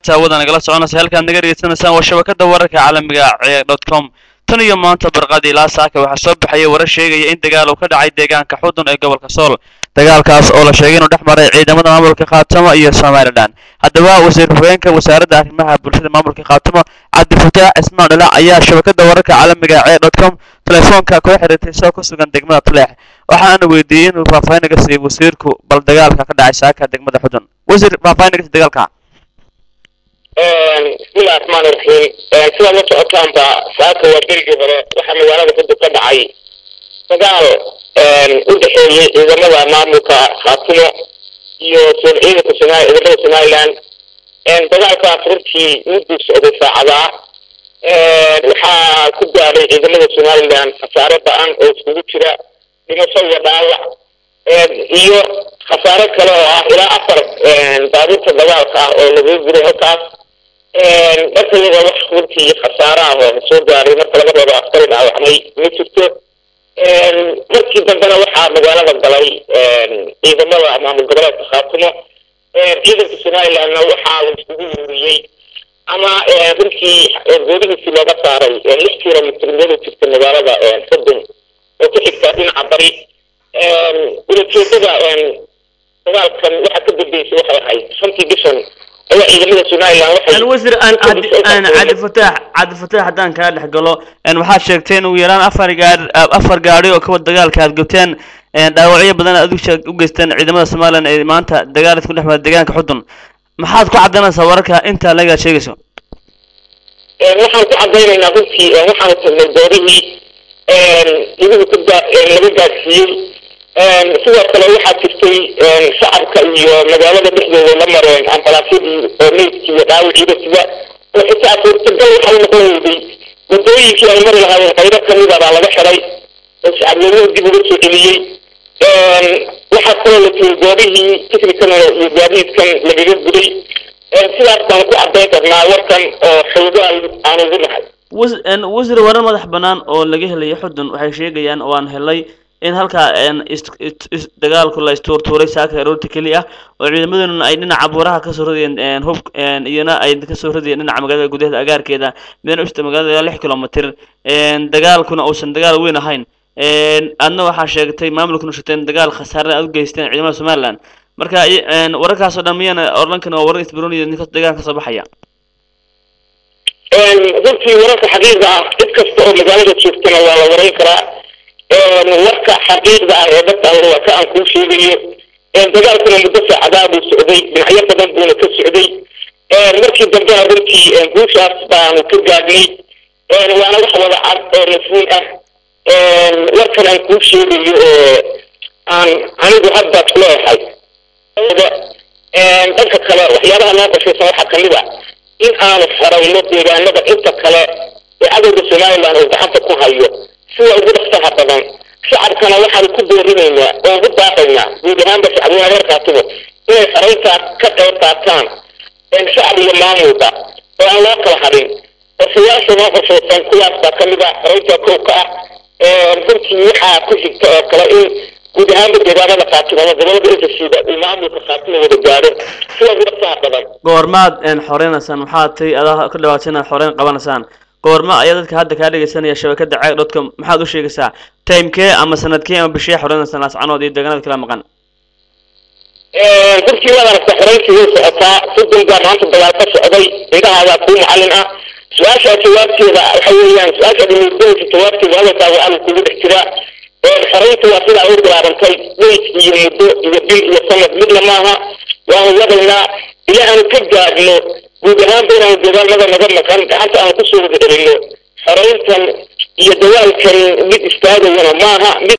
hawada nagala soconaysa halkaad naga dhegeysanaysaan waa shabakada wararka caalamiga ee dot com tan iyo maanta barqadii ilaa saaka waxaa soo baxaya warar sheegaya in dagaal uu ka dhacay deegaanka xudun ee gobolka sool dagaalkaas oo la sheegay inuu dhex maray ciidamada maamulka khaatamo iyo somalilan haddaba wasiir hogeenka wasaaradda arrimaha bulshada maamulka khaatamo cabdifataax cismaan dhalac ayaa shabakada wararka caalamiga ee dot com telefoonka kula xiriirtay isagoo ku sugan degmada tuleex waxaana weydiiyey inuu faahfaahin naga siiyo wasiirku bal dagaalka ka dhacay saaka degmada xudun wasiir faahfaahin naga siiy dagaalka bismillahi raxmaani raxiim sidaad la socotaanba saaka waa berigii hore waxaa magaalada xudun ka dhacay dagaal u dhexeeyey ciidamada maamulka khaatimo iyo sool ciidanka somaali ciidamada somaliland dagaalkaas runtii mudduu socday saacadaa waxaa ku gaaray ciidamada somaliland khasaare ba-an oo iskugu jira dhimasho iyo dhaawac iyo khasaare kale oo ah ilaa afar baabuurta dagaalka ah oo lagu guray halkaas marka iyada wax runtii khasaare ah oo soo gaaray marka laga reebo askari dhaawacmay ma jirto markii dambena waxaa magaalada galay ciidamada maamul goboleedka khaatimo ciidanka somalilandna waxaa la iskugu ururiyey ama runtii goodihiisii looga saaray lix kilomitr miyada jirta magaalada xudun oo ku xigta dhinaca bari ulajeedada dagaalkan waxaa ka dambeysay waxay ahayd shantii bishan ayaa ciidamada somaliland waxay wasiir cabdifataax cabdifataax haddaan kaa dhex galo waxaad sheegtay in ugu yaraan afar gaari afar gaari oo kawa dagaalka aad gabteen dhaawacyo badan aad u geysteen ciidamada somaliland ee maanta dagaal isku dhex mara deegaanka xudun maxaad ku caddaynaysaa wararka intaa lagaad sheegayso waxaan ku caddaynaynaa runtii waxaanu tagnay goorihii idigu ka laga gaadsiiyey sidoo kale waxaa jirtay shacabka iyo magaalada dhexdooda la mareen ambalaasyadii oo meydkii iyo dhaawiciida sida oo xitaa suurtagal waxay noqon weyday wadooyinkii ay mari lahaayeen qaybo kamida baa laga xiday oo shacabweynuhu dib uga soo celiyey waxaa kaloo la tiyey goobihii tiknikan iyo gaadiidkan lagaga guday sidaas baan ku caddayn karnaa warkan oo xoogaal aan ugu nahay wasiir warar madax bannaan oo laga helayo xudun waxay sheegayaan oo aan helay in halkaa dagaalku la istuurtuuray saaka aroorta keli ah oo ciidamaduna ay dhinaca buuraha kasoo radiyeen hub iyana ay kasoo radiyeen dhinaca magaalada gudaheeda agaarkeeda midna usta magaalada lix kilomitr dagaalkuna uusan dagaal weyn ahayn adna waxaa sheegtay maamulkuna sheegteen dagaal khasaare aad u geysteen ciidamada somaliland marka wararkaas oo dhan miyana orlankan waa warar isbroniya ninka dagaalka soo baxaya runtii wararka xaqiiqda ah cid kasta oo magaalada joogtana waa la warayn karaa warka xaqiiqda ah ee dadkaada waa ka aan kuu sheegayo dagaalkuna muddo saacadaa buu socday dhinacyo badan buuna ka socday markii dambena runtii guushaas baanu ka gaadhnay waana wax wada cad oo mafhuum ah warkan aan kuu sheegayo oo aan anigu hadda leeyahay dhanka kale waxyaabaha noo qorshaysan waxaa kamid a in aanu xerayno deegaanada inta kale ee cadowga somaliland uu gacanta ku hayo sida ugu dhaqsaha badan shacabkana waxaanu ku boorinaynaa oo ugu baaqaynaa guud ahaanba shacbweyne reer khaatimo inay xerayntaas ka qayb qaataan shacab iyo maamulba oo aan loo kala hadhin qorshayaasha noo qorshaysan kuwaas baa kamid ah xeraynta kow ka ah runtii waxaa ku xigta oo kale in guud ahaanba deegaanada khaatimo ama gobolada intasida uu maamulka khaatimo wada gaadho sida ugu dhaqsaha badan goormaad xoreynaysaan maxaad tay adaa ka dhawaatay inaad xoreyn qabanaysaan goorma ayaa dadka hadda kaa dhegeysanaya shabakada caag dotcom maxaad u sheegaysaa timekee ama sanadkee ama bishee xoreynaysan laascanood iyo deegaanada kala maqan runtii waad aragta xoreyntii way socotaa sodon baa maanta dagaal ka socday indhahaadaa kuu macalin ah su-aashaa jawaabteeda waxa weeyaan su-aashaad imuudinaysa jawaabteeda hadalkaaga alla kugu dhex jiraa xoreyntu waa sidaa u bilaabantay weyd iyo muddo iyo bil iyo sanad midna maaha waanu wadaynaa ilaa aanu ka gaadhno guud ahaanba inaanu deegaanada naga maqan gacanta aanu kusoo wada celino xoreyntan iyo dagaalkan mid istaagayana maaha mid